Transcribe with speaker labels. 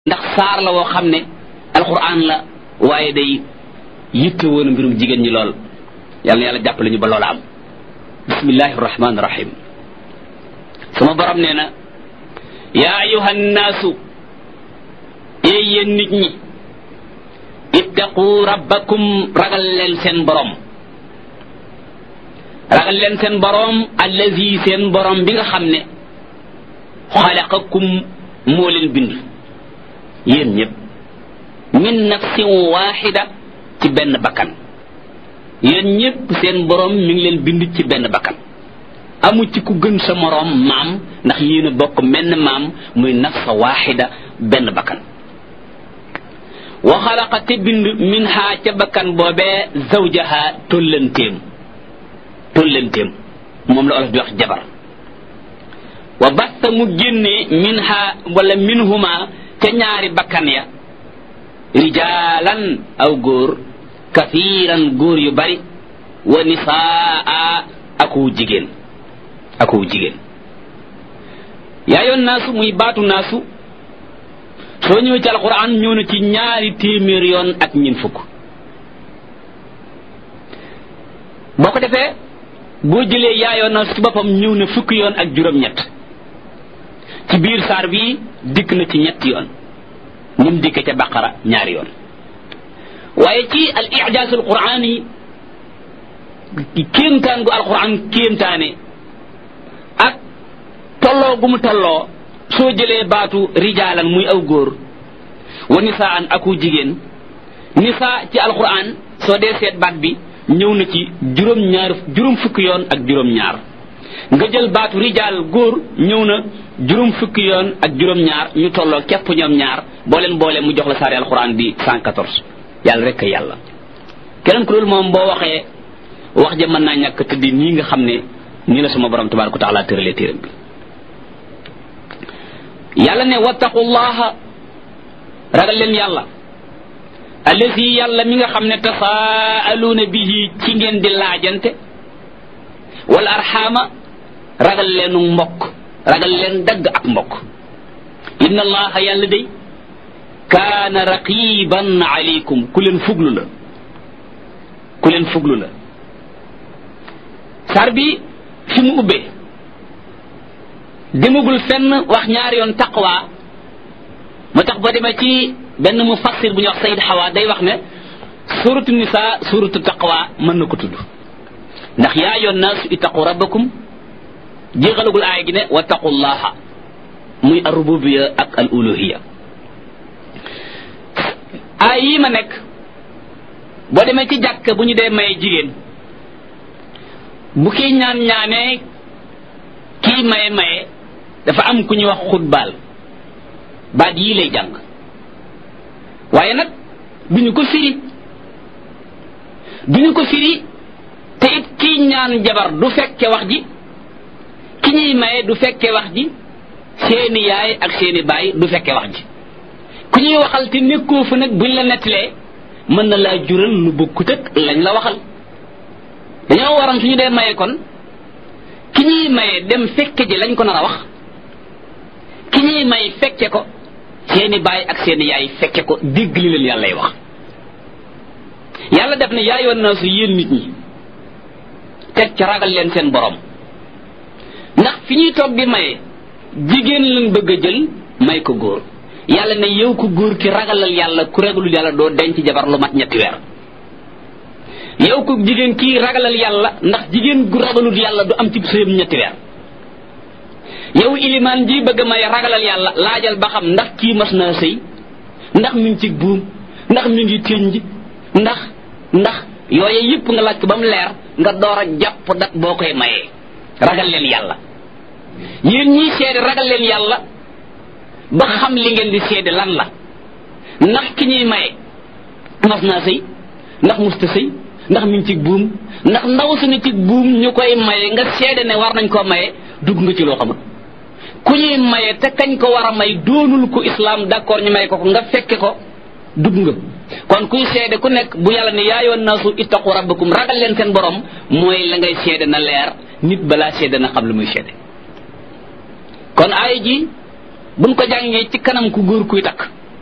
Speaker 1: ndax saar la woo xam ne alquran la waaye day yitte woon mbirum jigéen ñi lool yàlla na yàlla jàppale ñu ba loola am bismillahi rahmaani rahim sama borom nee na yaa ayuha nnaasu ee yéen nit ñi ittaqu rabbakum ragal leen seen borom ragal leen seen borom allazi seen borom bi nga xam ne xalaqakum moo leen bind yéen ñëpp min nafsin waxida ci benn bakkan yéen ñëpp seen borom mi ngi leen bind ci benn bakkan amu ci ku gën sa moroom maam ndax yéen a bokk menn maam muy nafsa waxida benn bakkan wa xalaqa te bind min ha ca bakkan boobee zawjaha tollanteem tollanteem moom la olof di wax jabar wa basta mu génnee min ha wala minhuma ca ñaari bakkan ya rijaalan aw góor kafiiran góor yu bari wa nisaa aku jigéen aku jigéen yaayoon naasu muy baatu naasu soo ñëwee ci alquran ñëw na ci ñaari téeméer yoon ak ñin fukk boo ko defee boo jëlee yaayoon naasu ci boppam ñëw na fukki yoon ak juróom-ñett ci biir saar bi dikk na ci ñetti yoon nim dikke ca baqara ñaari yoon waaye ci al ijaasul quraan yi kéemtaan gu alquran kéemtaane ak tolloo gu mu tolloo soo jëlee baatu rijaalan muy aw góor wa nisaan aku jigéen nisaa ci alquran soo dee seet baat bi ñëw na ci juróom ñaar juróom fukki yoon ak juróom ñaar nga jël baatu rijaal góor ñëw na juróom fukki yoon ak juróom ñaar ñu tolloo képp ñoom ñaar boo leen boole mu jox la saari alquran bi 114 yàlla rek yàlla keneen ku loolu moom boo waxee wax ja mën naa ñàkk tëddi nii nga xam ne nii la sama borom tabaraka taala tëralee téeram bi yàlla ne wattaqullaha ragal leen yàlla allazi yàlla mi nga xam ne tasaaluuna bihi ci ngeen di laajante wal arxaama ragal leenu mbokk ragal leen dagg ak mbokk inna allaha yàlla day kaana raqiban alaykum ku leen fuglu la ku leen fuglu la sar bi fi mu ubbee demagul fenn wax ñaari yoon taqwa moo tax boo demee ci benn mu fassir bu ñuy wax sayid xawa day wax ne suratu nisa suratu taqwa mën na ko tudd ndax yaa yoon naasu ittaqu rabbakum jéexalagul aaya gi ne wattaqullaha muy al rububiya ak al uluhiya aay yii ma nekk boo demee ci jàkk bu ñu dee maye jigéen bu kii ñaan ñaanee kii maye maye dafa am ku ñuy wax xutbaal baat yii lay jàng waaye nag duñu ko firi duñu ko firi te it kii ñaan jabar du fekke wax ji ki ñuy maye du fekke wax ji seeni yaay ak seeni baay du fekke wax ji ku ñuy waxal te nekkoo fa nag buñ la nettalee mën na laa jural lu bokkut ak lañ la waxal dañoo waroon suñu dee maye kon ki ñuy maye dem fekke ji lañ ko nar a wax ki ñuy may fekke ko seeni baay ak seeni yaay fekke ko dégg li leen yàllay wax yàlla def ne yaayoon naa su yéen nit ñi teg ca ragal leen seen borom ndax fi ñuy toog di maye jigéen lañ bëgg a jël may ko góor yàlla ne yow ko góor ki ragalal yàlla ku ragalul yàlla doo denc jabar lu mat ñetti weer yow ko jigéen kii ragalal yàlla ndax jigéen gu ragalul yàlla du am ci sëyam ñetti weer yow ilimaan ji bëgg may ragalal yàlla laajal ba xam ndax kii mas naa sëy ndax mi ngi ci buum ndax mi ngi tënj ndax ndax yooye yëpp nga laaj ko ba mu leer nga door a jàpp dat boo koy mayee ragal leen yàlla yéen ñii seede ragal leen yàlla ba xam li ngeen di seede lan la ndax ki ñuy maye mas naa sëy ndax musta sëy ndax mi ngi ci buum ndax ndaw su ne ci buum ñu koy maye nga seede ne war nañ koo maye dugg nga ci loo xamul ku ñuy maye te kañ ko war a may doonul ko islam d'accord ñu may ko ko nga fekke ko dugg nga kon kuy seede ku nekk bu yàlla ne yaayoon naasu ittaqu rabbakum ragal leen seen borom mooy la ngay seede na leer nit balaa seede na xam lu muy seede kon aaya ji buñ ko jàngee ci kanam ku góor kuy takk